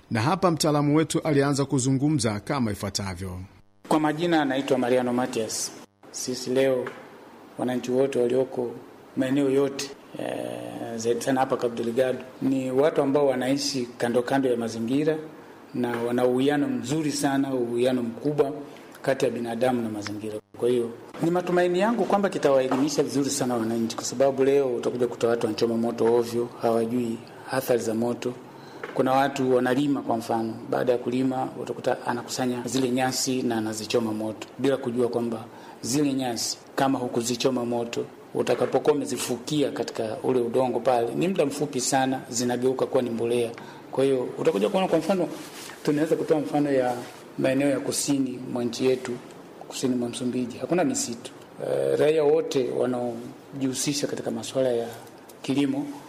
na hapa mtaalamu wetu alianza kuzungumza kama ifuatavyo. Kwa majina anaitwa Mariano Matias. Sisi leo wananchi wote walioko maeneo yote e, zaidi sana hapa Cabo Delgado ni watu ambao wanaishi kando kando ya mazingira na wana uwiano mzuri sana, uwiano mkubwa kati ya binadamu na mazingira. Kwa hiyo ni matumaini yangu kwamba kitawaelimisha vizuri sana wananchi, kwa sababu leo utakuja kuta watu wanachoma moto ovyo, hawajui athari za moto. Kuna watu wanalima, kwa mfano, baada ya kulima utakuta anakusanya zile nyasi na anazichoma moto bila kujua kwamba zile nyasi kama hukuzichoma moto utakapokuwa umezifukia katika ule udongo pale, ni muda mfupi sana zinageuka kuwa ni mbolea. Kwa hiyo utakuja kuona, kwa mfano, tunaweza kutoa mfano ya maeneo ya kusini mwa nchi yetu, kusini mwa Msumbiji hakuna misitu. E, raia wote wanaojihusisha katika masuala ya kilimo